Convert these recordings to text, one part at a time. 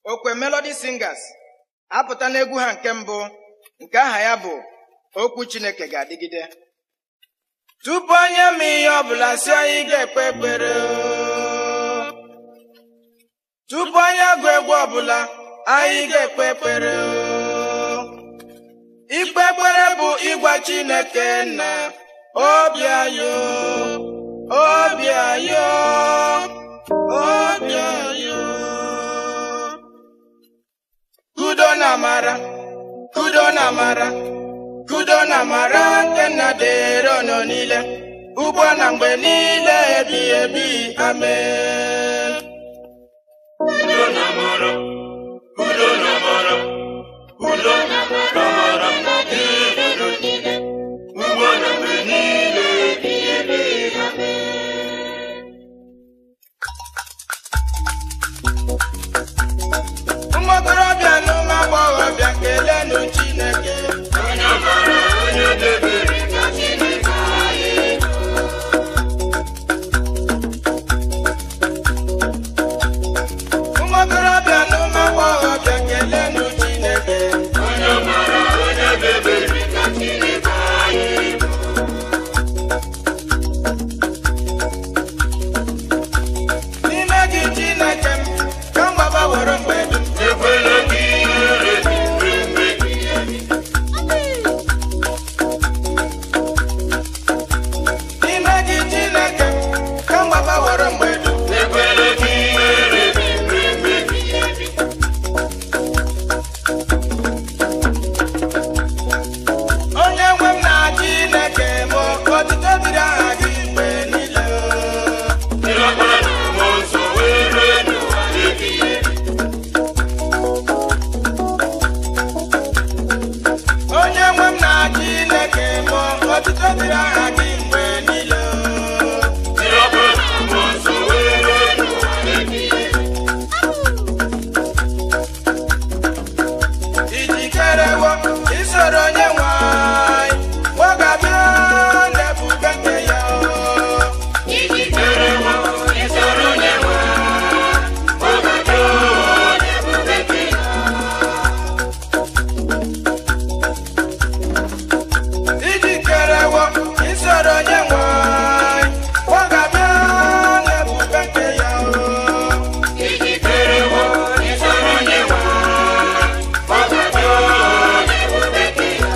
okwe Melody Singers apụta n'egwu ha nke mbụ nke aha ya bụ okwu Chineke ga-adịgide tupu onye ma ihe ọbụla si anyị ga-ekpe ekpere oo. tupu onye agụ egwu ọbụla anyị ga-ekpe ekpere oo. ikpe ekpere bụ ịgwa Chineke na obi anyị oo, obi anyị oo, obi anyị oo. kudo na amara kudo na amara kudo na amara nke nna dịrị ọnọ niile ugbu a na mgbe niile ebi ebi amen Udo na amara, udo na amara, udo na amara dịrị unu niile, ugbu a na mgbe niile ebighị ebi. ụmụ okorobịa na ụmụ agbọghọbịa kelenụ Chineke Onye amara, onye debere ka Chineke anyị bụ. ụmụ okorobịa na ụmụ agbọghọbịa kelenụ Chineke Onye amara, onye debere ka Chineke anyị bụ. n'ime gị Chineke m ka mgbaba were mgbe dum Ekwela ka ihere dị mgbe mgbe ebighị ebi. n'ime gị Chineke m ka mgbaba were mgbe dum Ekwela ka ihere dị mgbe mgbe ebighị ebi. onye nwe m na Chineke m otito dịrị aha gị mgbe niile Ịlọkpara na mmụọ nsọ wee rue n'ụwa ebighị ebi. onye nwe m na Chineke m otito dịrị aha gị mgbe niile Ịlọkpara na mmụọ nsọ wee rue n'ụwa ebighị ebi. ijikerewo isoro onye nwe anyị gbọgabịa n'ebube nke ya Ijikerewo isoro onye nwe anyị, gbọbata n'ebube nke ya. ijikerewo isoro onye nwe anyị gbọgabịa n'ebube nke ya Ijikerewo isoro onye nwe anyị, gbọbata n'ebube nke ya.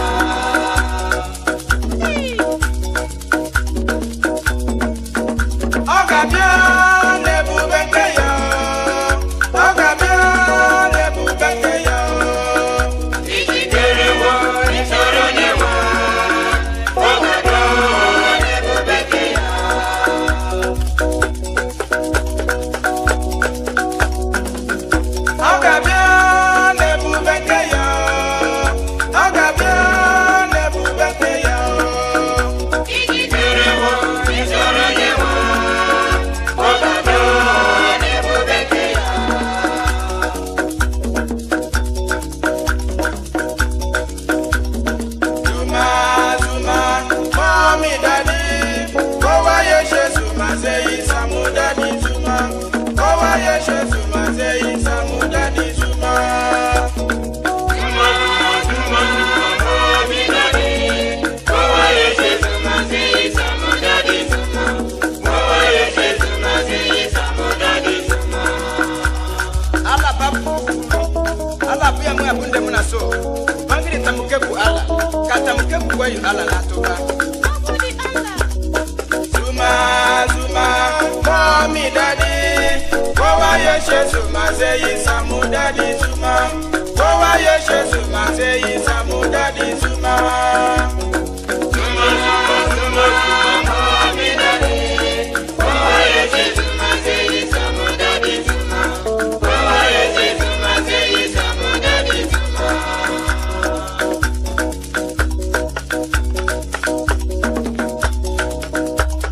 ọ ga-abịa n'ebube nke ya ọ ga-abịa n'ebube nke ya Ijikerewo isoro onye nwe anyị, gbọbata n'ebube nke ya. ọ ga-abịa n'ebube nke ya ọ ga-abịa n'ebube nke ya Ijikerewo isoro onye nwe anyị, gbọbata n'ebube nke ya. Zuma, Zuma, mommy, daddy. Go why you say Zuma, say it's a mu daddy Zuma. Go why you say Zuma, say it's a mu daddy Zuma. Zuma, Zuma, Zuma, mommy, daddy. Go away, say Zuma, say Zuma, daddy, Zuma. Go away, say Zuma, say Zuma, daddy, Zuma. Ala babu, ala pia mu abunde muna so. Bangiri tamukeku ala, katamukeku kwa yu ala latoka. Zuma, Zuma, mommy, daddy. Go why you say Zuma, say it's a mu daddy Zuma. Go why you say Zuma, say it's a mu daddy Zuma. Zuma, Zuma, Zuma, Zuma, mommy, daddy. Go away, say Zuma, say Zuma, daddy, Zuma. Go away, say Zuma, say Zuma, daddy, Zuma.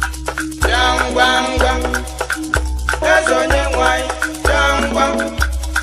bịa ngwa ngwa eze onye nwanyị bịa ngwa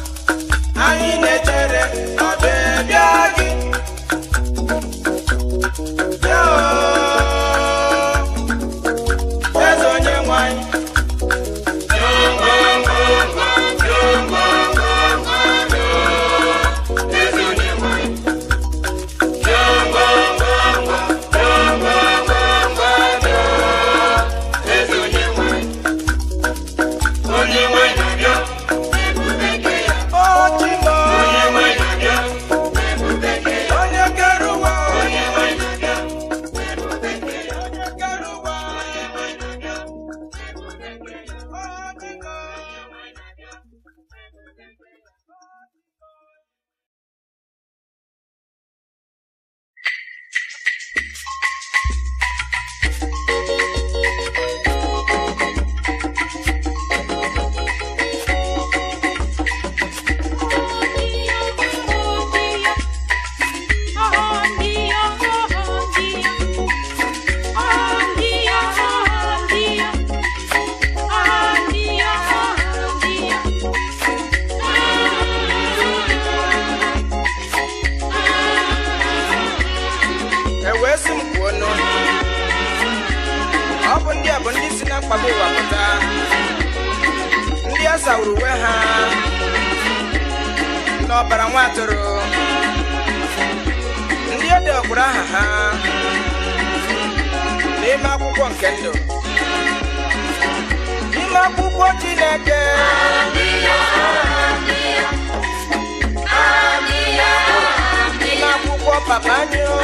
sawuru uwe ha n'ọbara nwa atụrụ ndị ede ọkwụrụ aha ha n'ime akwụkwọ nke ndụ n'ime akwụkwọ chineke n'ime akwụkwọ papa anyị o.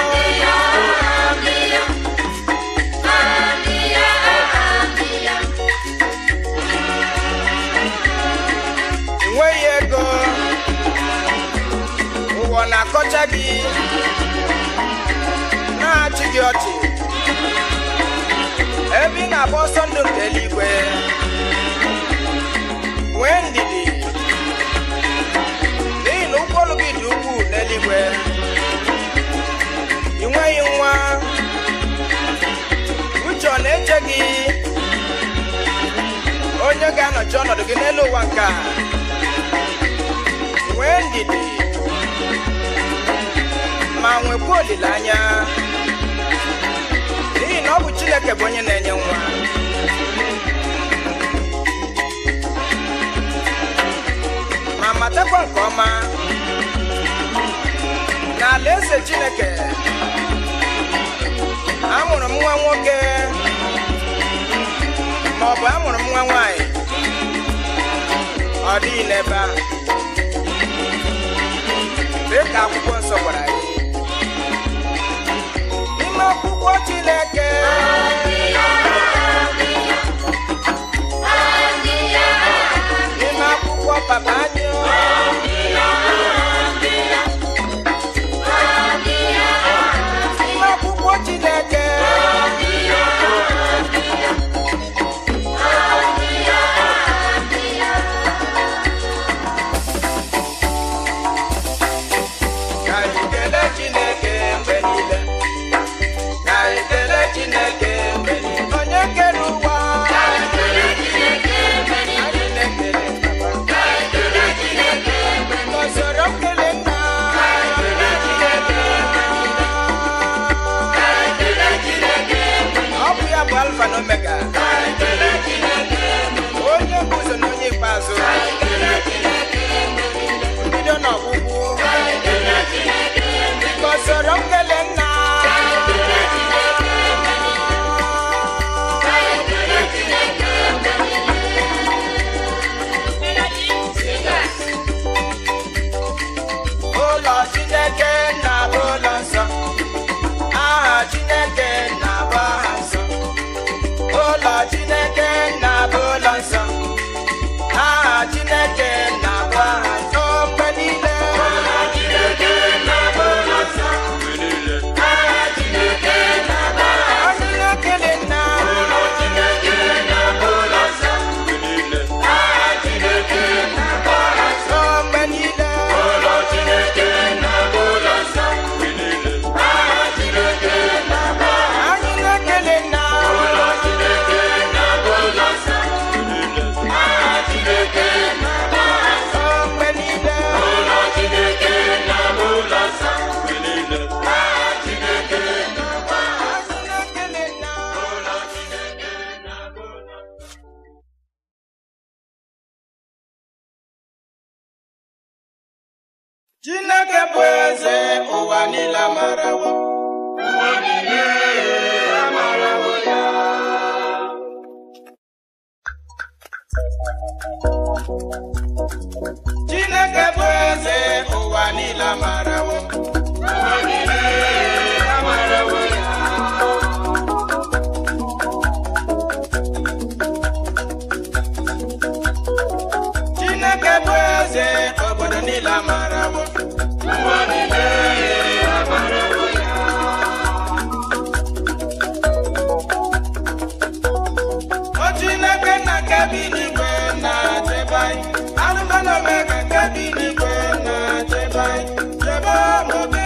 enweghị ego ụwa na-akọcha gị na-achị gị ọchị ebe ị na-agba ọsọ ndụ nke eluigwe nwee ndidi n'ihi na ụgbọ olu gị dị ukwuu n'eluigwe ị nweghị nwa uche ọ na-eche gị onye ga-anọchi ọnọdụ gị n'elu ụwa nke a nwee ndidi ma nwekwa olileanya n'ihi na ọ bụ chineke bụ onye na-enye nwa ma matakwa nke ọma na alaeze chineke amụrụ m nwa nwoke ma ọ bụ amụrụ m nwa nwanyị ọ dịghị n'ebe ahụ dị ka akwụkwọ nsọ gwara anyị n'ime akwụkwọ chineke n'ime akwụkwọ papa anyị n'ime akwụkwọ chineke ka anyị kelee chineke mgbe niile ka anyị kelee chineke mgbe niile onye kere ụwa anyị na-ekele papa N'usoro nkele nna ọ bụ ya bụ alfa na omega onye bụ ụzọ na onye ikpeazụ mbido na ọgwụgwụ N'usoro nkele nna ụlọ chineke na bụ ụlọ nsọ aha chineke na bụ aha nsọ ụlọ chineke na bụ ụlọ nsọ aha chineke na bụ aha nsọ mgbe niile anyị na-ekele nna nsọ mgbe niile anyị na-ekele nna nsọ mgbe niile anyị na-ekele nna chineke bụ eze ụwa niile amarawo chineke bụ eze ụwa niile amarawo chineke bụ eze obodo niile amarawo o chineke na nke bi n'igwe na-achebe anyị alụmanụ omega nke bi n'igwe na-achebe anyị chebe m obi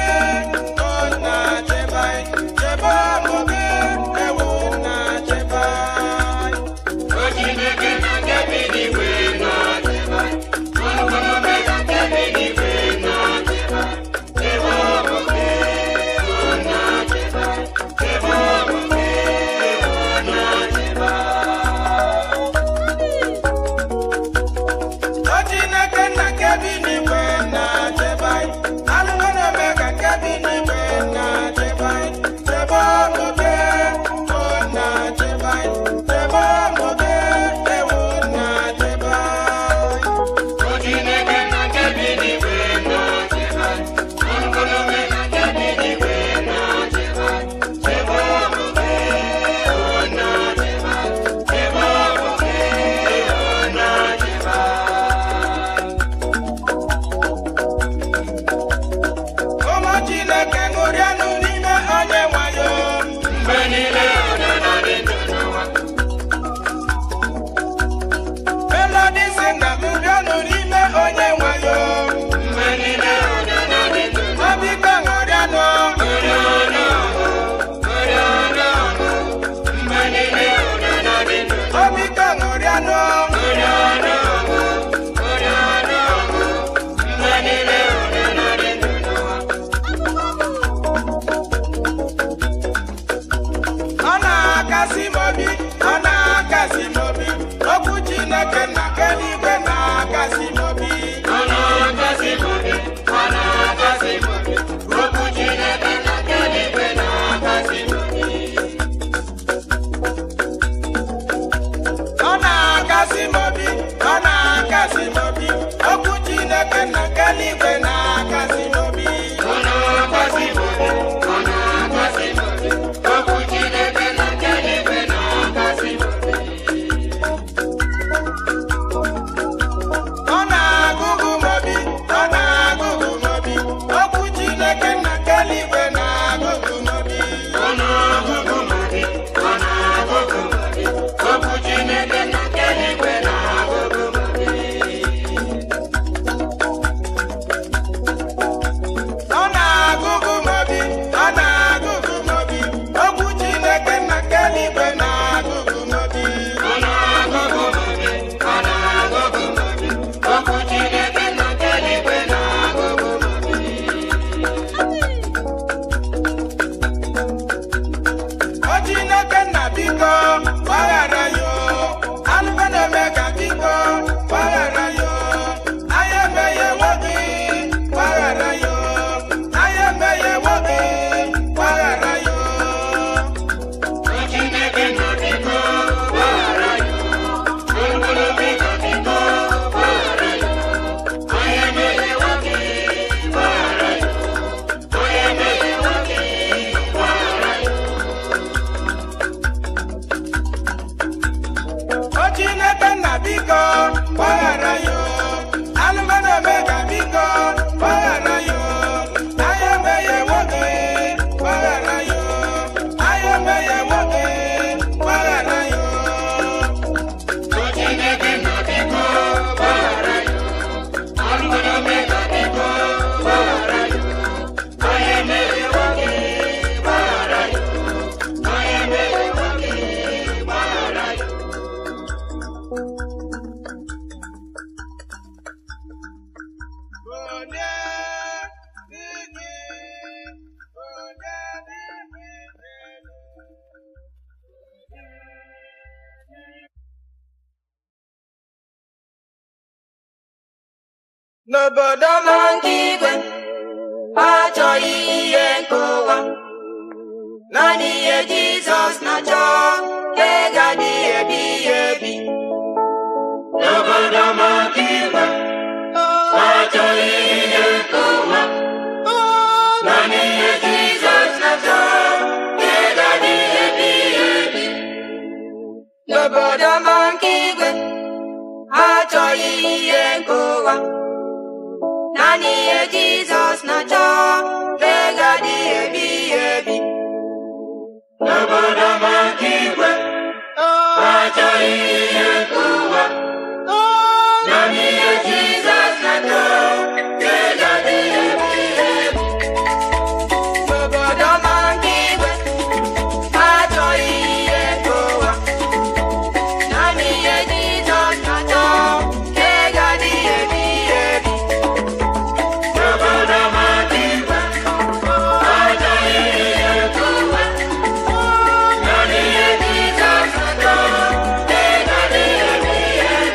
n'obodo Ọma nke igwe achọghị ihe nke ụwa naanị ihe Jizọs na-achọ ka ị ga-adịghị ebighị ebi N'obodo ọma nke igwe, achọghị ihe nke ụwa, naanị ihe Jizọs na-achọ, ka ị ga-adịghị ebighị ebi. n'obodo ọma nke igwe achọghị ihe nke ụwa naanị ihe Jizọs na-achọ ka ị ga-adịghị ebighị ebi N'obodo ọma nke igwe, achọghị ihe nke ụwa, naanị ihe Jizọs na-achọ, ka ị ga-adịghị ebighị ebi. n'obodo ọma nke igwe achọghị ihe nke ụwa naanị ihe Jizọs na-achọ ka ị ga-adịghị ebighị ebi N'obodo ọma nke igwe, achọghị ihe nke ụwa, naanị ihe Jizọs na-achọ, ka ị ga-adịghị ebighị ebi.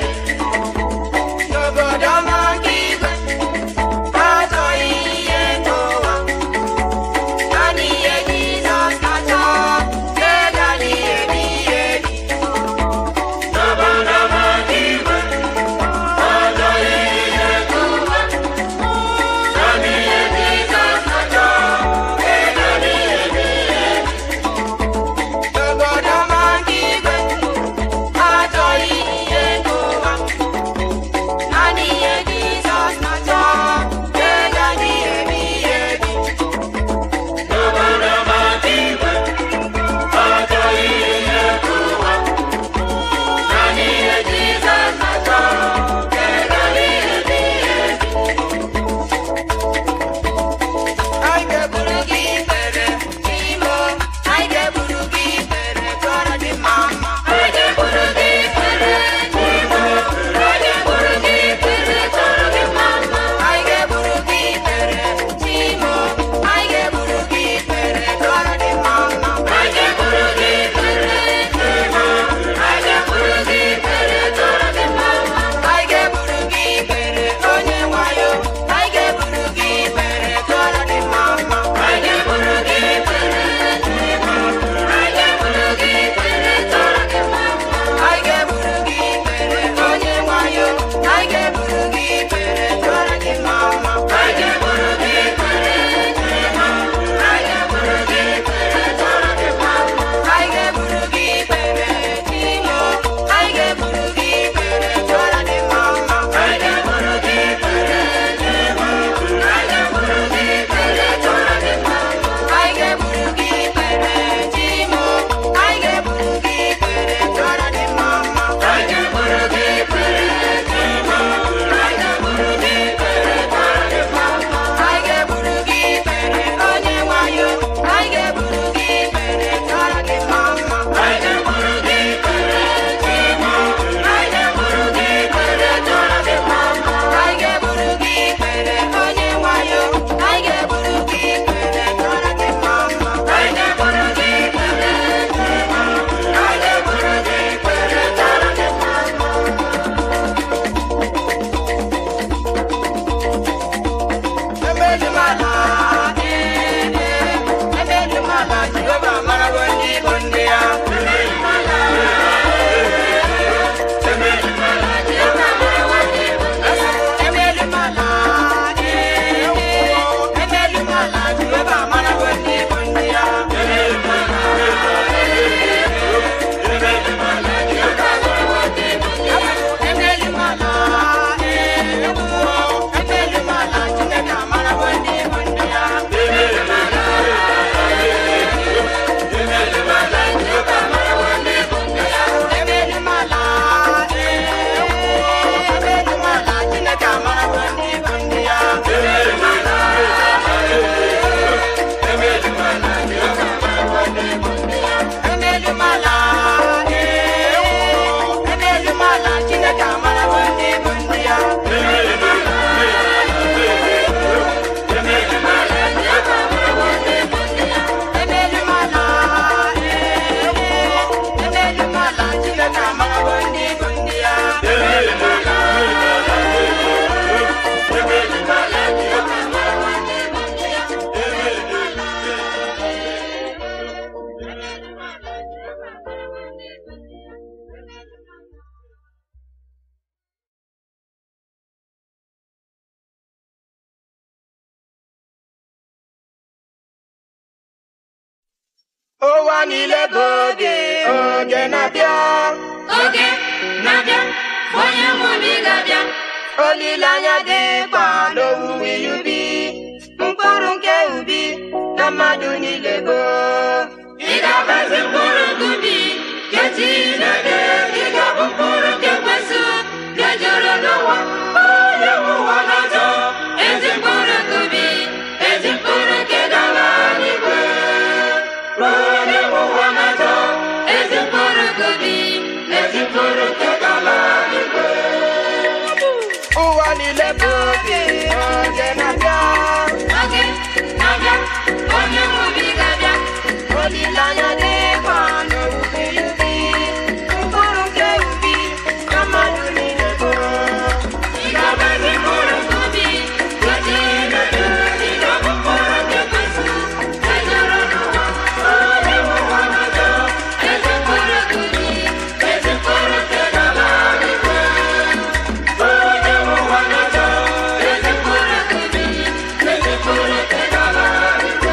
ụwa niile bụ oge oge na-abịa oge na-abịa onye nwe obi ga-abịa olileanya dịkwa n'owuwe ihe ubi mkpụrụ nke ubi na mmadụ niile bụ ị ga-agbazi mkpụrụ nke ubi nke Chineke ị ga-abụ mkpụrụ nke kwesị ga-ejere n'ụwa onye nwe ụwa na-achọ ezi mkpụrụ nke ubi ezi mkpụrụ nke gara n'igwe onye nwe ụwa na-achọ ezi mkpụrụ nke ubi ezi mkpụrụ nke gara n'igwe ụwa niile bụ oge oge na-abịa oge na-abịa onye nwe obi ga-abịa olileanya dịkwa n'owuwe ihe ubi mkpụrụ nke ubi na mmadụ niile bụ ị ga-agbazi mkpụrụ nke ubi nke Chineke ị ga-abụ mkpụrụ nke kwesị ejere n'ụwa onye nwe ụwa na-achọ ezi mkpụrụ nke ubi ezi mkpụrụ nke gara n'igwe onye nwe ụwa na-achọ ezi mkpụrụ nke ubi ezi mkpụrụ nke gara n'igwe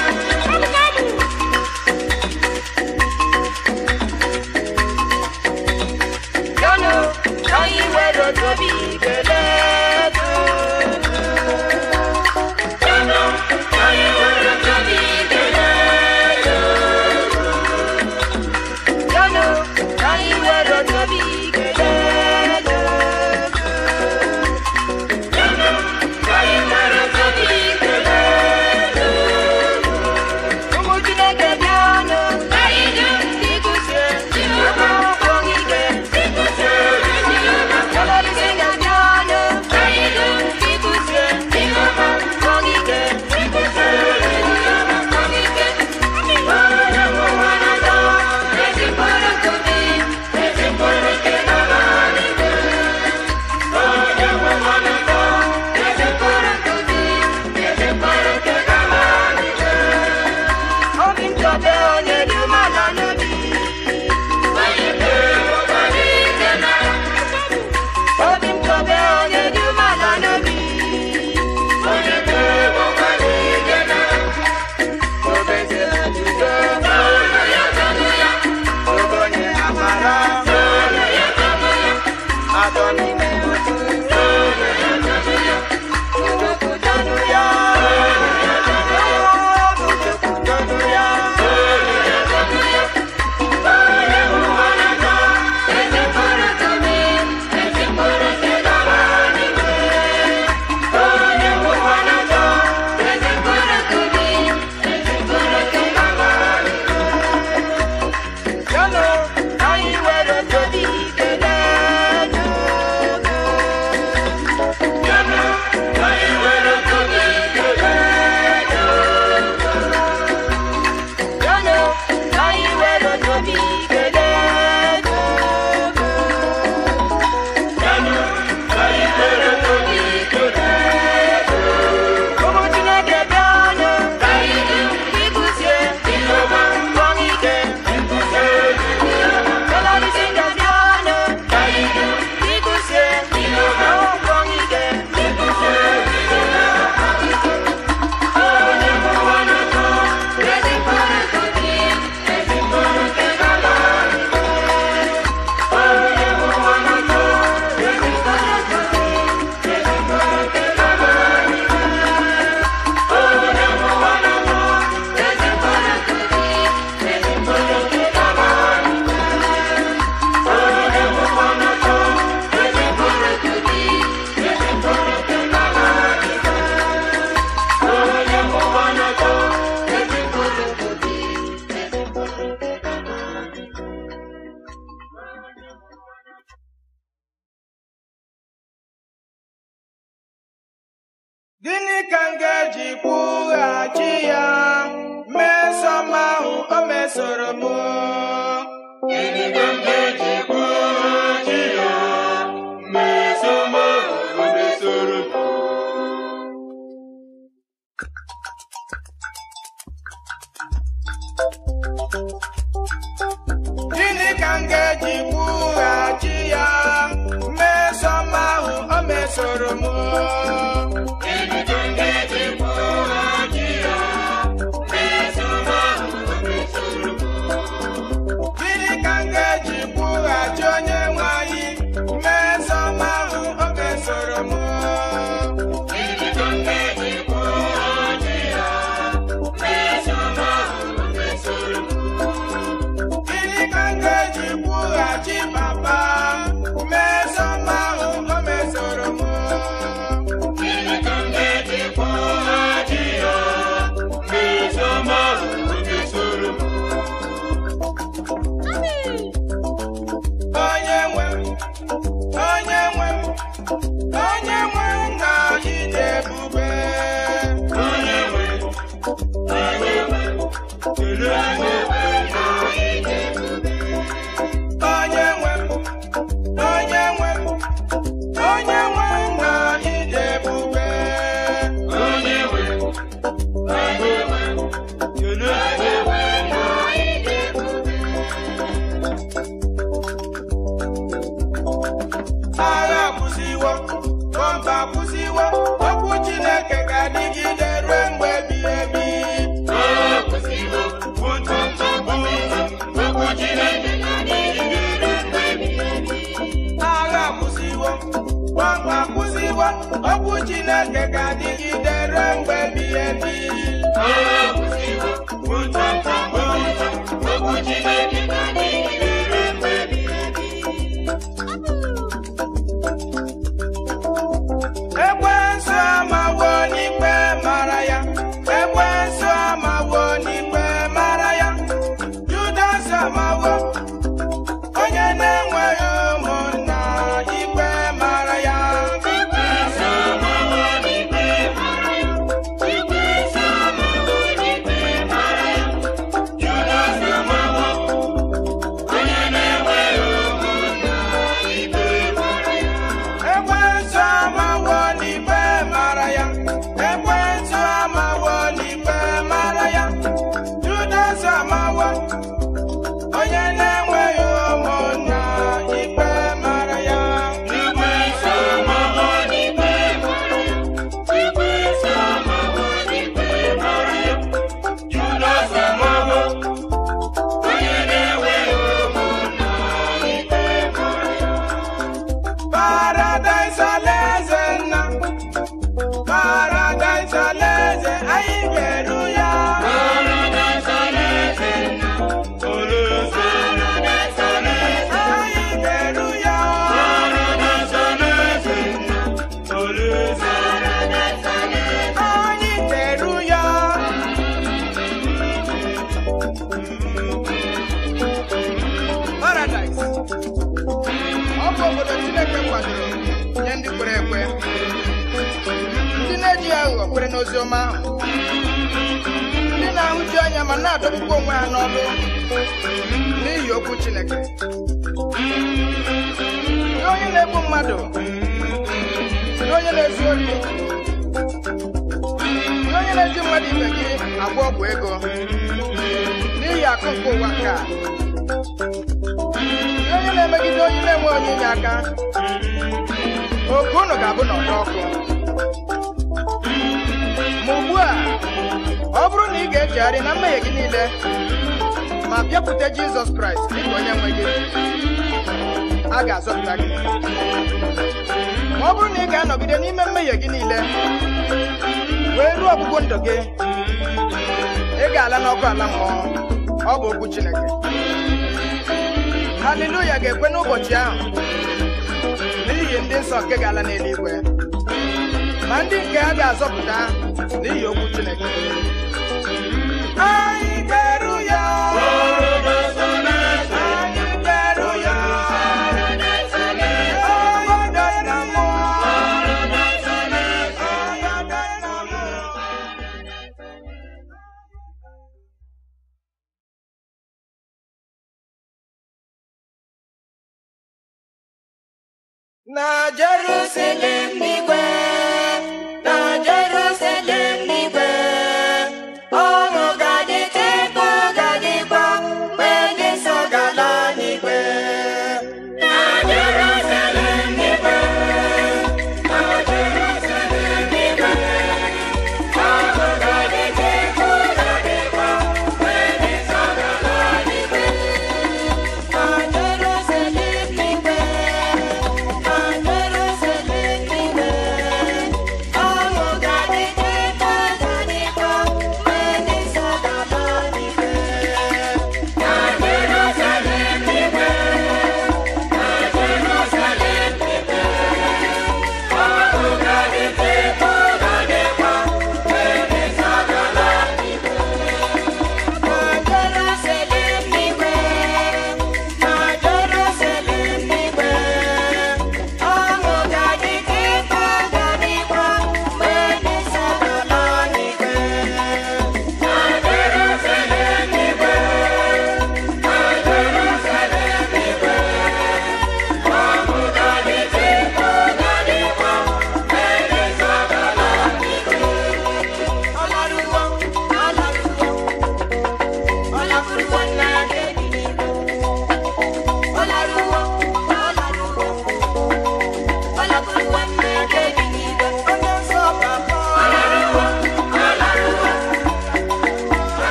yanụ ka anyị were otu obi kelee Chukwu. Yanụ anyị were obi kelee yanụ ka anyị were otu obi kelee Chukwu. Yanụ anyị were obi kelee ụmụ Chineke bịanụ anyị dum ịgụzie Jehova akwụkwọ ike ịkụzi Jehova Melodisi ga-abịanụ anyị dum ịgụzie Jehova akwụkwọ ike ịkụzi Jehova ọmịike onye nwe ụwa na-atọ ezi mkpụrụ nke obi ezi mkpụrụ nke gara n'igwe onye nwe ụwa na-atọ ezi mkpụrụ nke obi ezi mkpụrụ nke gara n'igwe obi m chọbe onye dị umeala n'obi onye na-enwekwa n'ike na obi m chọbe onye dị umeala n'obi onye na-enwekwa n'ike na obeze udo ọnụ ya tọnụ ya ogonye amara ọnụ ya tọnụ ya atọ n'ime otu ọnụ ya tọnụ ya udokwudonu ya udokwudonu ya onye nwe ụwa na-atọ ezi mkpụrụ nke obi ezi mkpụrụ nke gara n'igwe onye nwe ụwa na-atọ ezi mkpụrụ nke obi ezi mkpụrụ nke gara n'igwe yanụ ka anyị were otu obi kelee Chukwu. yanụ anyị were obi kelee yanụ ka anyị were otu obi kelee Chukwu. yanụ anyị were obi kelee ụmụ Chineke bịanụ anyị dum ịgụzie Jehova akwụkwọ ike ịkụzi Jehova Melodisi ga-abịanụ anyị dum ịgụzie akwụkwọ ike ịkụzi Jehova onye nwe ụwa na-atọ ezi mkpụrụ nke obi ezi mkpụrụ nke gara n'igwe onye nwe ụwa na-atọ ezi mkpụrụ nke obi ezi mkpụrụ nke gara n'igwe onye nwe ụwa na-atọ ezi mkpụrụ nke obi ezi mkpụrụ nke gara n'igwe onye nwe ụwa na-atọ ezi mkpụrụ nke obi ezi mkpụrụ nke gara n'igwe onye nwe ụwa na-atọ ezi mkpụrụ nke obi ezi mkpụrụ nke gara n'igwe Gịnị ka m ga-eji kwụghachi ya mesom ahụ o mesoro m Gịnị ka m ga-eji kwụghachi ya mmesom ahụ o mesoro m? Gịnị ka m ga-eji kwụghachi ya mesom ahụ o mesoro m Gịnị ka m ga-eji kwụghachi ya mmesom ahụ o mesoro m? mesoro m Gịnị ka m ga-eji kwụghachi ya? Mmeso m ahụ o mesoro m. gịnị ka m ga-eji kwụghachi papa mmesoma ahụ o mesoro m Gịnị ka m ga-eji kwụghachi ya? Mmeso m ahụ o mesoro m. onye nwe m, onye nwe m, onye nwe m na ịdị ebube Onye nwe, onye nwe, kelee onye nwe na ịdị ebube. onye nwe m, onye nwe m, onye nwe m na ịdị ebube Onye nwe, onye nwe, kelee onye nwe na ịdị ebube. agha akwụsịwo bọmba akwụsịwo okwu chineke ga-adịgide ruo mgbe ebighị ebi Agha akwụsịwo, butu butu, okwu Chineke na-adịgide ruo mgbe ebighị ebi. agha akwụsịwo bọmba akwụsịwo okwu chineke ga-adịgide ruo mgbe ebighị ebi Agha akwụsịwo, butu butu, okwu Chineke na-adịgide ruo mgbe ebighị ebi. ekwensu amawo n'ikpe mara ya ekwensu amawo n'ikpe mara ya judas amawo onye na-enweghị ụmụnna ikpe mara ya Ikpeazụ amawo n'ikpe mara ya. Ikpeazụ amawo n'ikpe mara ya. Judas amawo, onye na-enweghị ụmụnna ikpe mara ya. ekwensu amawo n'ikpe mara ya ekwensu amawo n'ikpe mara ya judas amawo onye na-enweghị ụmụnna ikpe mara ya Ikpeazụ amawo n'ikpe mara ya. Ikpeazụ amawo n'ikpe mara ya. Judas amawo, onye na-enweghị ụmụnna ikpe mara ya. Paradise alaeze nna Paradise alaeze anyị ga-eru ya Paradise alaeze nna, alaeze, Paradise alaeze, anyị ga-eru ya Paradise alaeze nna, alaeze, Paradise alaeze. anyị ga-eru ya Paradise ọ bụ obodo Chineke kwadoro nye ndị kwere ekwe ndị na-eji aghụghọ kwere n'ozi ọma ahụ ndị na-ahụju anya ma na-adọgbukwa onwe ha n'ọlụ n'ihi okwu Chineke Nye onye na-egbu mmadụ nye onye na-ezu ori nye onye na-eji mmadụ ibe gị agwọ ọgwụ ego n'ihi akụ nke ụwa nke a nye onye na-emegide onye na-enwe onye inye aka oku unu ga-abụ n'ọdọ ọkụ ma ugbu a ọ bụrụ na ị ga-echegharị na mmehie gị niile ma bịakwute Jizọs Kraịst dịka onye nwe gị a ga-azọpụta gị ma ọ bụrụ na ị ga-anọgide n'ime mmehie gị niile wee ruo ọgwụgwụ ndụ gị ị ga-ala n'ọkụ ala mmụọ ọ bụ okwu Chineke haleluya ga-ekwe n'ụbọchị ahụ n'ihi ndị nsọ nke ga-ala n'eluigwe ma ndị nke a ga-azọpụta n'ihi okwu Chineke anyị ga-eru ya Paradise alaeze, anyị ga-eru ya Paradise alaeze, ọgọdọ na mmụọ Paradise alaeze. ọgọdọ na mmụọ na Jerusalem n'igwe na Jerusalem n'igwe ọṅụ ga-adị chekwa ga-adịkwa mgbe ndị nsọ ga-ala n'igwe Na Jerusalem n'igwe, na Jerusalem n'igwe, ọṅụ ga-adị chekwa ga-adịkwa mgbe ndị nsọ ga-ala n'igwe. na Jerusalem n'igwe na Jerusalem n'igwe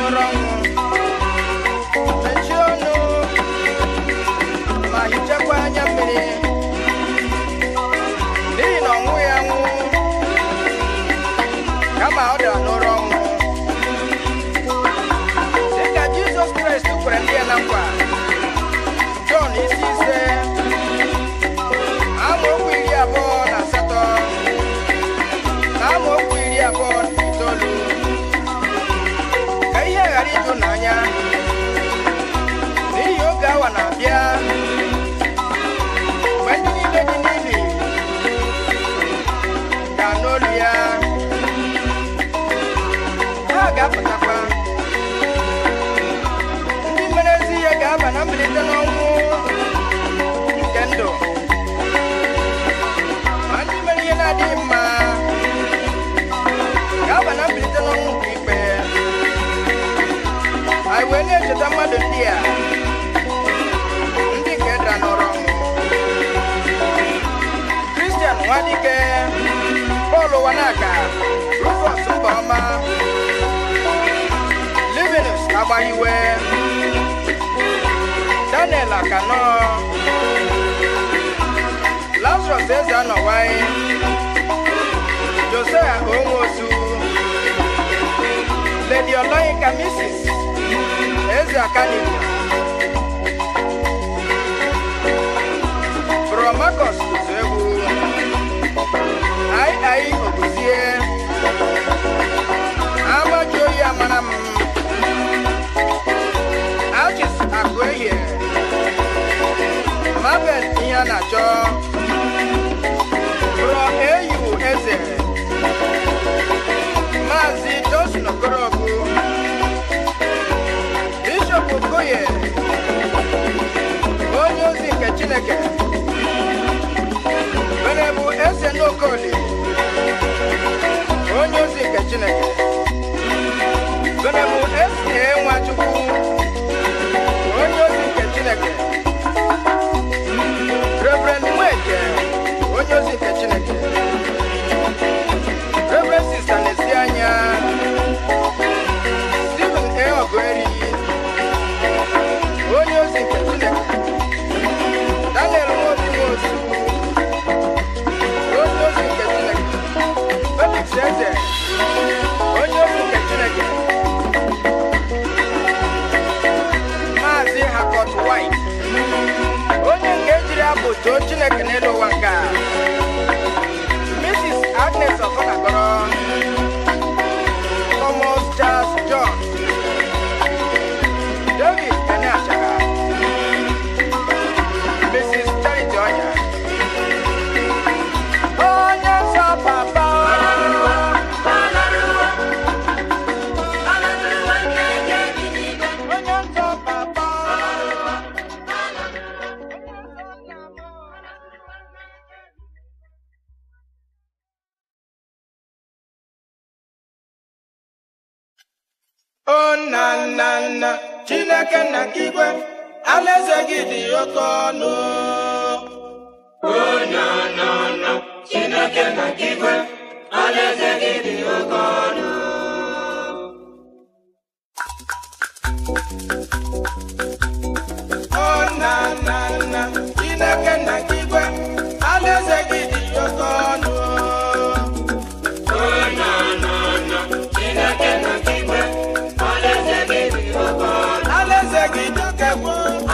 n'ụra ọnwụ mechie ọnụ ma hichakwa anya mmiri n'ihi na ọnwụ ya nwụ kama ọ dara n'ụra ọnwụ dịka jizọs kraịst kwere ndị ya na nkwa jọn isi ise amaokwu iri abụọ na asatọ na amaokwu iri abụọ na itoolu ka ihe ghara ịjụ n'anya n'ihi oge awa na-abịa mgbe ndị niile dị n'ili ga-anụ olu ya ha ga-apụtakwa ndị mere ezi ihe ga-aba na mbilite n'ọnwụ nke ndụ ma ndị mere ihe na-adịghị mma ga-aba na mbilite n'ọnwụ nke ikpe anyị wee na-echeta mmadụ ndị a ndị nke dara n'ọrụ ọnwụ kristian nwadike pọl wanaka rufus mbaọma livinus agbahiwe daniel akano lazarus eze anọwai josiah onwosu lady oloyinka mrs eze akanimo bro marcus uzuegwu ai ai oguzie amaji oyi amara m achis akụ ehie mabel ihe a na-achọ bro eyu eze maazị josin okorobu bishọp okoye onye ozi nke chineke benebu eze n'okoli onye ozi nke chineke benebu eze nwachukwu onye ozi nke chineke reverend nweke onye ozi nke chineke reverend sista na-esi anya stephen e ogoeri onye ozi nke chineke daniel nwobi nwosu onye ozi nke chineke felix eze onye ozi nke chineke maazị hakot white onye nke jiri abụ too chineke n'elu ụwa nke a mrs agnes ọfọnagọrọ thomas charles john david ene achara mrs charity ọnya onye nsọ papa onye nsọ papa o nna nna nna chineke nna nke igwe alaeze gị dị oke ọnụ o nna nna nna chineke nna nke igwe alaeze gị dị oke ọnụ alaeze gị dị oke gboo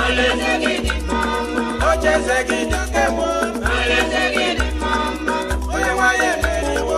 ocheeze gị dị oke gboo onye nwanyị emeriwo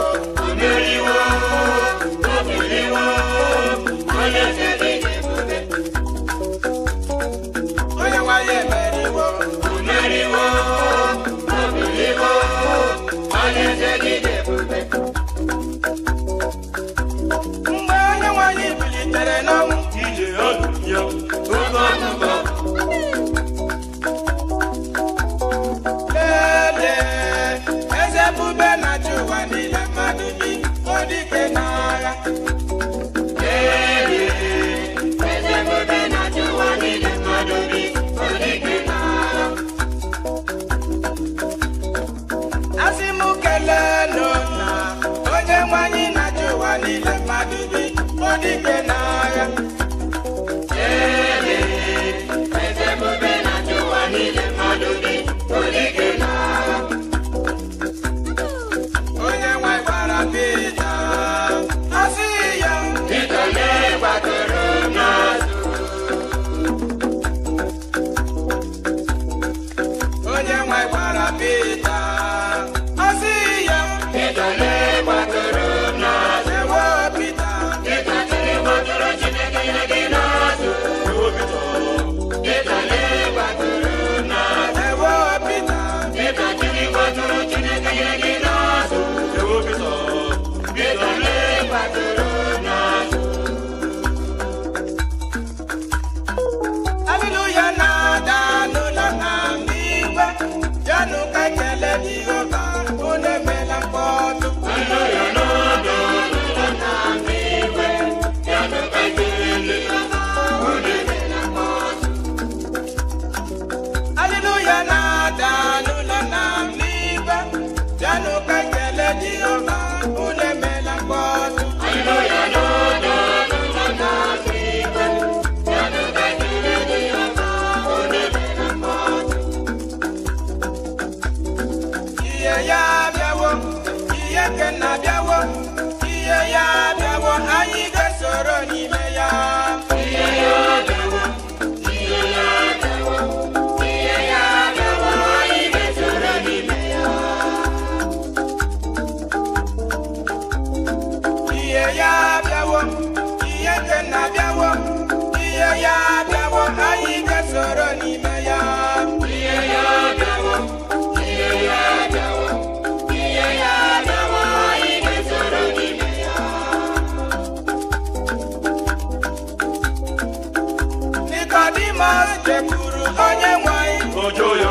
jekwuru onye nwanyị ojoyo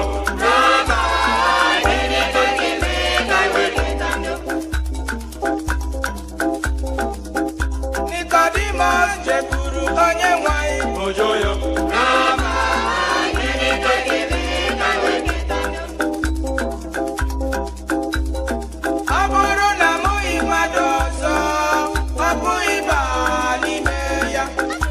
Nicodemus jekwuru onye nwanyị ojoyo ọ bụrụ na amụghị mmadụ ọzọ ọ bụghị ịba n'ime ya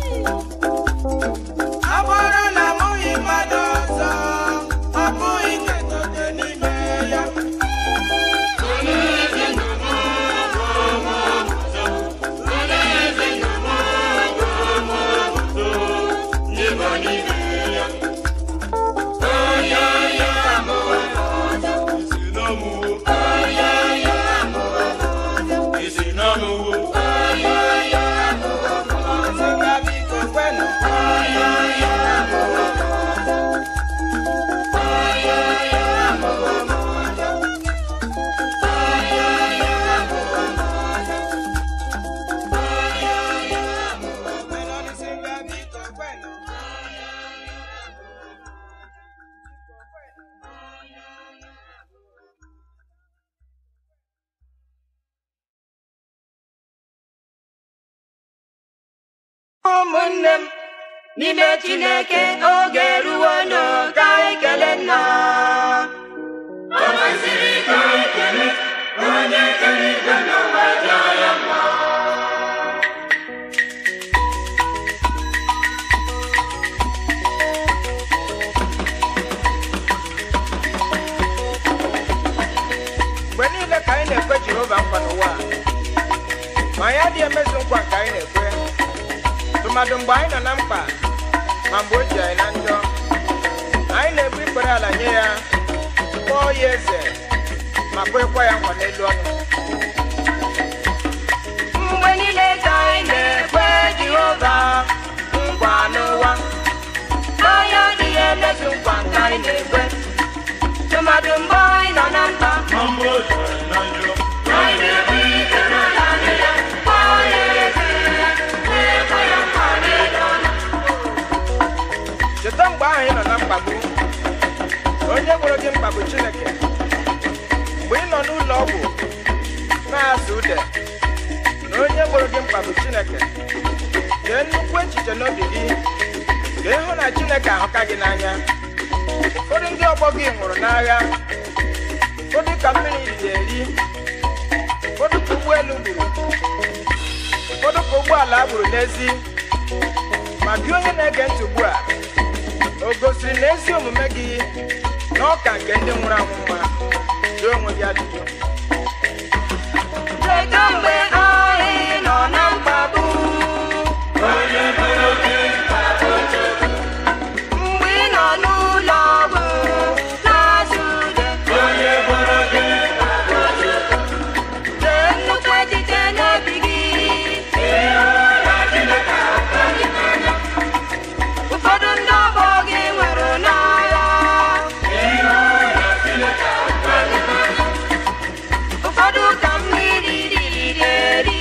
ọ bụrụ na amụghị mmadụ ọzọ ọ bụghị iketote n'ime ya isi n'ọmụwo isi n'ọmụwo Sị ka biko kwenụ Melody sị ka biko kwenụ ụmụnne m n'ime chineke oge eruwo n'oge anyị kelee nna o kwesịrị ka anyị kelee onye kere igwe n'ụwa dị anya mma mgbe niile ka anyị na-ekwe jehova nkwa n'ụwa a, ma anyị adịghị emezu nkwa nke anyị na-ekwe tụmadụ mgbe anyị nọ na mkpa ma mgbe o ji anyị na njọ anyị na-ebu ikpere ala nye ya kpọọ ya eze ma kwekwa ya nkwa n'elu ọnụ mgbe niile ka anyị na-ekwe jehova nkwa n'ụwa anyị adịghị emezu nkwa nke anyị na-ekwe tụmadụ mgbe anyị nọ na mkpa ma mgbe o jere na njọ anyị na-ekwe ikpere ala nye ya kpọọ ya eze na-ekwe ya nkwa n'elu ọnụ cheta mgbe ahụ ị nọ na mkpagbu onye gwụrụ gị mkpagbu chineke mgbe ị nọ n'ụlọ ọgwụ na-asụ ude na onye gwụrụ gị mkpagbu chineke chee nnukwu echiche n'obi gị ka ịhụ na chineke ahụka gị n'anya ụfọdụ ndị ọgbọ gị nwụrụ n'agha ụfọdụ ka mmiri riri eri ụfọdụ ka ụgbọelu gburu ụfọdụ ka ụgbọala gburu n'ezi ma gị onye na-ege ntị ugbu a o gosiri na ezi omume gị na ọka nke ndị nwụrụ anwụ mma jụọ onwe gị ajụjụ Kedu mgbe anyị nọ na mkpagbu? Mgbe ị nọ n'ụlọ ọgwụ na-azụ ude. Chee nnukwu echiche n'obi gị. Ụfọdụ ndị ọgbọ gị nwere n'agha. Ụfọdụ ka mmiri riri eri.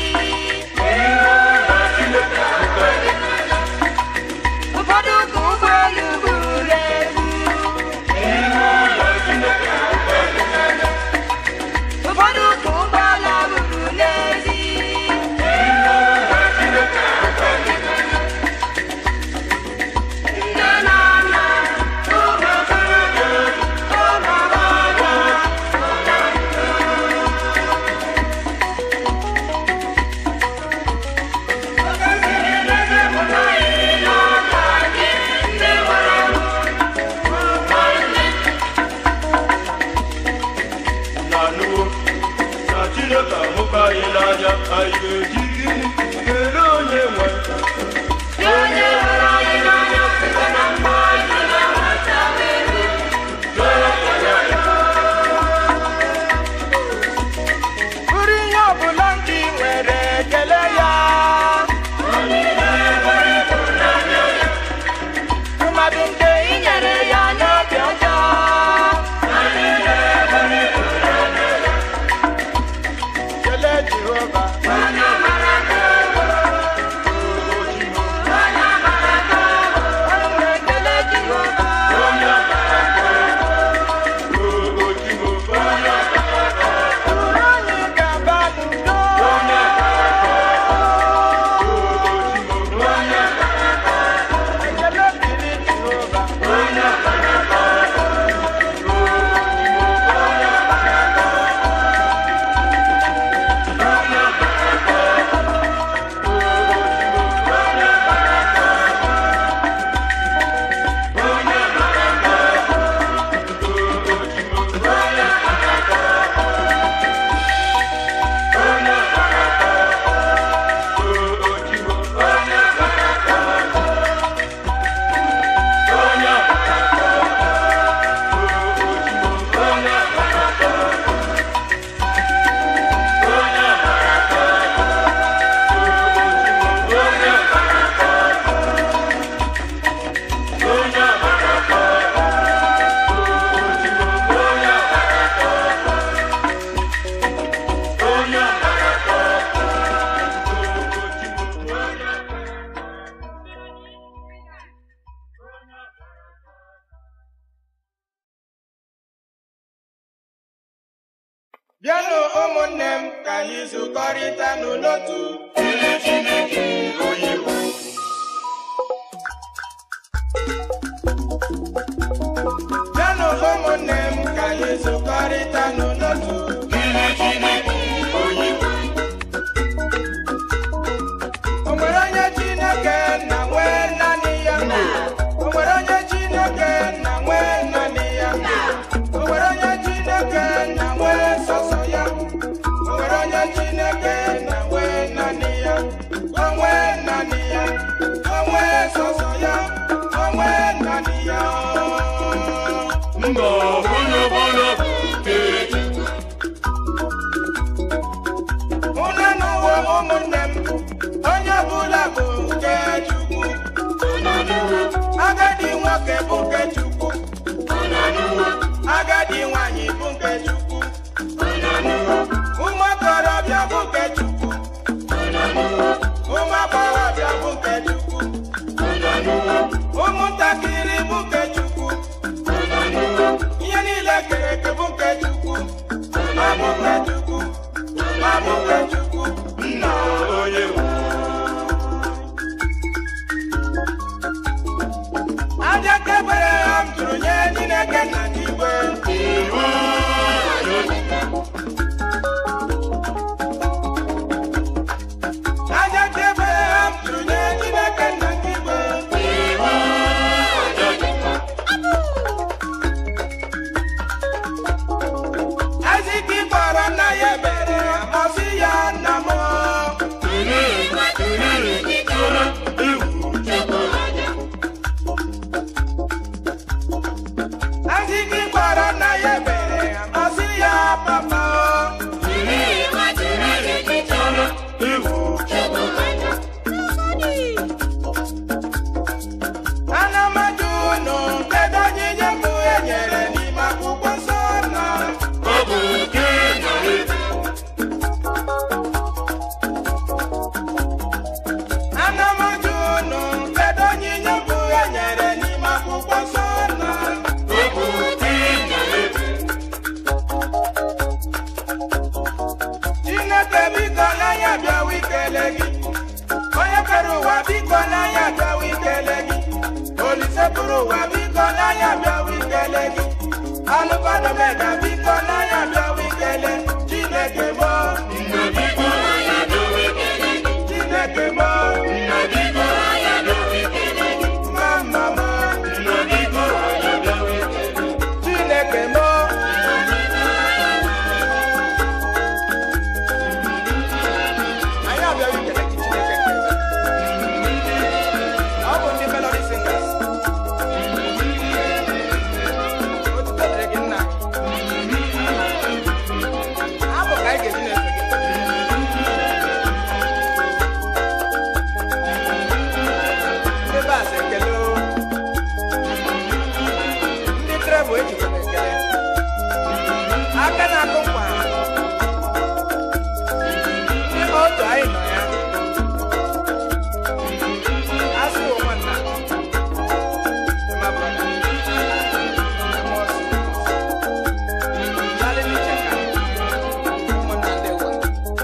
Ụfọdụ ka ụgbọelu gburu egbu. Ụfọdụ ka ụgbọala gburu n'ezi. Nne na nna, ụmụ okorobịa, ụmụ agbọghọ, na nuwo na chineke ahụka anyị n'anya anyị ga-eji gịnị kelee onye nwe onye hụrụ anyị n'anya site na mgbe anyị na-enweta ego. bụrụ ihe ọbụla ndị nwere ekele ya mmadụ nke Ị nyere ya n'obi ọjọọ. kelee jehova Onye mara ka ego. Onye mara ka ego. Onye na-ekele Jehova. bịanụ ụmụnne m ka anyị zukọrịta n'otu Kelee Chineke onye nwe bịanụ ụmụnne m ka anyị zukọrịta n'otu Kelee Chineke onye nwe o nwere onye chineke na nwee naanị ya o nwere onye chineke na nwee naanị ya o nwere onye chineke na nwee sọsọ ya o nwere onye chineke na nwee naanị ya o nwee naanị ya o nwee sọsọ ya o nwee naanị ya mba onye ọbụla bụ nke Chukwu. unu anụwo ụmụnne m onye ọbụla bụ nke chukwu Unu anụwo, agadi nwoke bụ nke chukwu unu anụwo, agadi nwanyị bụ nke chukwu unu anụwo, ụmụ okorobịa bụ nke chukwu unu anụwo, ụmụ agbọghọbịa bụ nke chukwu unu anụwo, ụmụntakịrị bụ nke chukwu unu anụwo, ihe niile kere eke bụ nke chukwu ma bụ nke chukwu ma bụ nke chukwu nna onye nwe aja kebere ha m tụrụ nye chineke nna n'igwe iwu Chineke. aja kebere ha m tụrụ nye chineke nna n'igwe Iwu Chineke. ezike kpọrọ nna ya ebere ọ sị ya nna m Tụrụ, tụrụ, tụrụ, iwu Chukwu. ezike kpọrọ nna ya ebere ọ sị ya papa Tụrụ, tụrụ, tụrụ, iwu Chukwu. ana m ajụ unu kedu onyinye mbụ e nyere n'ime akwụkwọ nsọ na Ọ bụ nke na-ebi. ana m ajụ unu kedu onyinye mbụ e nyere n'ime akwụkwọ nsọ na Ọ bụ nke na-ebi. chineke biko n'anya bịawa ikele gị onye kere ụwa biko n'anya bịawa ikele gị olise pụrụ ụwa biko n'anya bịawa ikele gị alụkwanụmega biko n'anya bịawa ikele chineke mo Nna biko ya dowe kele gị. chineke mo Nna biko ya dowe kele gị. mama mo Nna biko ya dowe kele gị. chineke mo anyị abịawa ikele gị chineke nke ọ bụ ndị melody singers otuto dịrị gị nna abụ ka anyị ga-eji na-efe gị ndị bas ekele o. ndị trebụl ejikwa m ekele aka na-akụ nkwa ndị otu anyị nọ ya asị wụ nwanna ma brọda Charlie Cheka, ụmụnna ndị ụwa.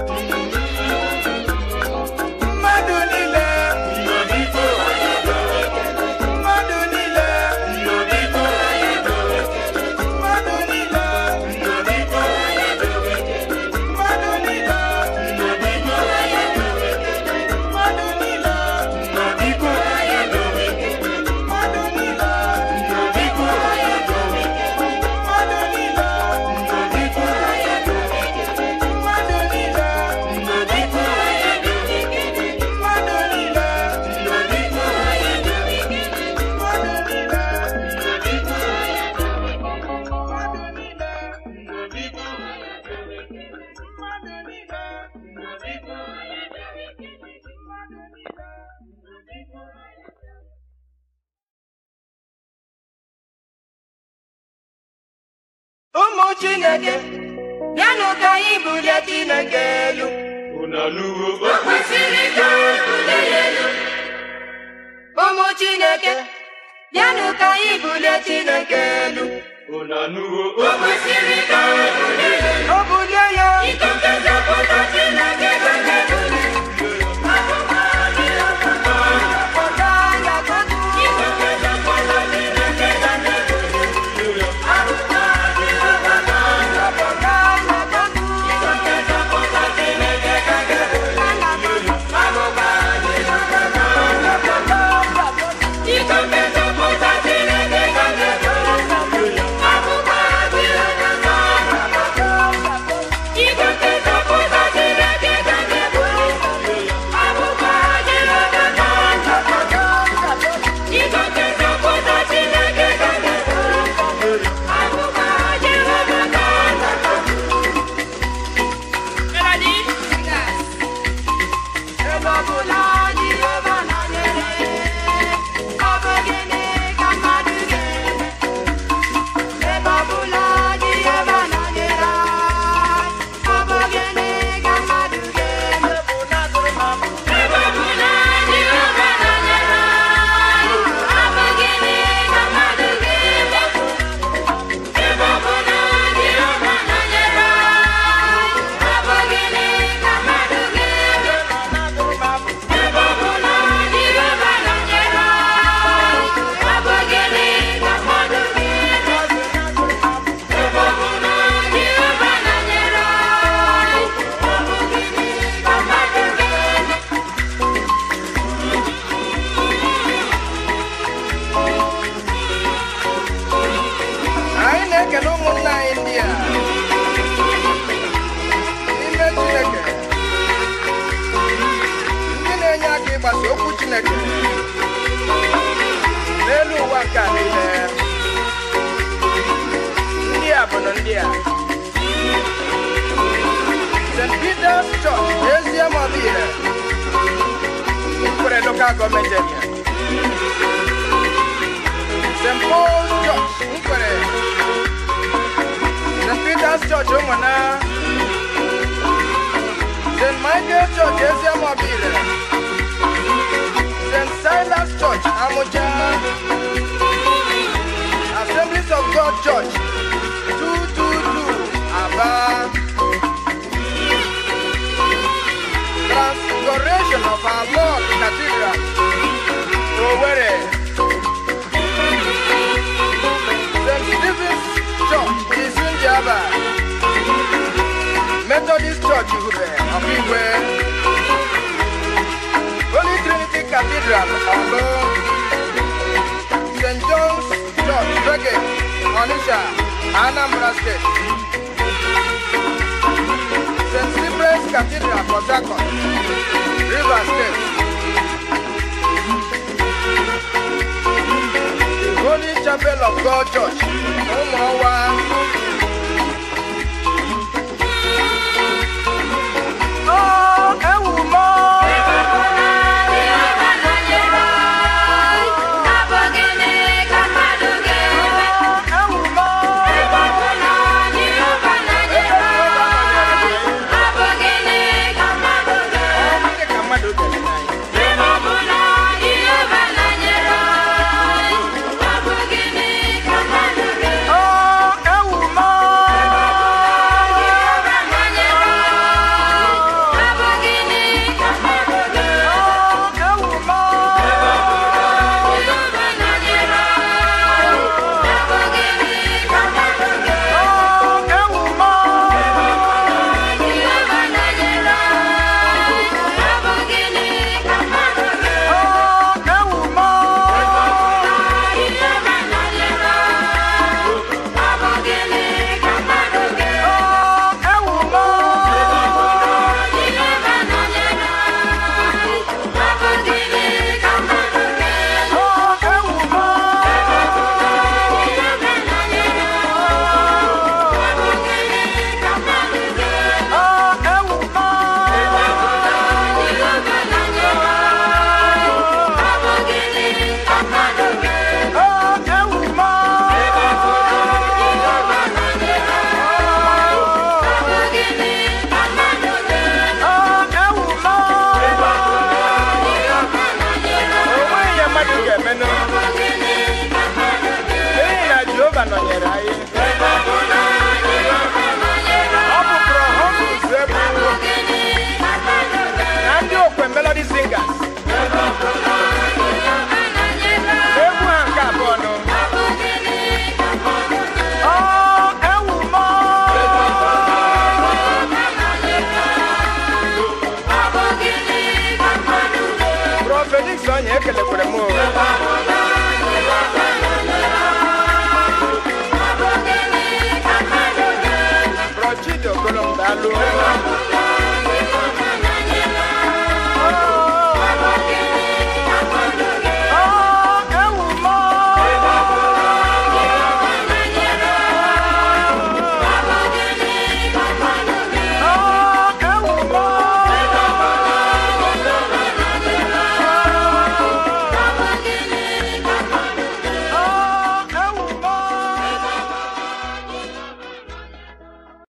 mmadụ niile Nna biko ya dowe kele gị. mmadụ niile Nna biko ya dowe kele gị. mmadụ niile Nna biko ya dowe kele gị. mmadụ niile Nna biko ya dowe kele gị. mmadụ niile Nna biko ya dowe kele gị. mmadụ niile Nna biko ya dowe kele gị. mmadụ niile Nna biko ya dowe kele gị. mmadụ niile Nna biko ya dowe kele gị. mmadụ niile Nna biko ya dowe kele gị. mmadụ niile Nna biko ya dowe kele gị. mmadụ niile Nna biko ya dowe kele gị. mmadụ niile Nna biko ya dowe kele gị. ụmụ chineke bịanụ ka anyị bulie chineke elu Unu anụwo o kwesịrị ka ebule ya elu. ụmụ chineke bịanụ ka anyị bulie chineke elu Unu anụwo o kwesịrị ka ebule ya elu. o bulie Silas Church, Ezie Mobile, Nkwere Local Government Area. St. Paul's Church, Nkwere. St. Peter's Church, Ụmụnna. St. Michael Church, Ezie Mobile. St. Silas Church, Amuja. Assemblies of God Church, 222, Aba. Transfiguration of our Lord Cathedral, Owerri. St. Stephen's Church, Isunjaba. Methodist Church, Ihube, Ọkigwe. Holy Trinity Cathedral, Olo. St. John's Church, Rege, Onitsha, Anambra State. St. Cyprian's Cathedral, Port Harcourt, Rivers State. The Holy Chapel of God Church, Umuawa. Oh, Ewumo. Oh, Ewumo. Ọ dị ka mmadụ kere n'anyị. Oh, Ewumo. Oh, Ewumo. Oh, Ewumo. Oh, Ewumo. Oh, Ewumo. Oh, Ewumo. Oh, Ewumo. Oh, Ewumo. Oh, Ewumo. Onweghị ihe mmadụ ga-emenụ n'ihi na Jehova nọnyere anyị. Ọ bụkwa ọhụrụ ụzọ ebu na ndị okwe Melody Singers. Egwu ha nke abụọ nụ. Oh, Ewumo. Prophet Dix onye ekelekwere m o. Bro Chidi Ogolom daalụ.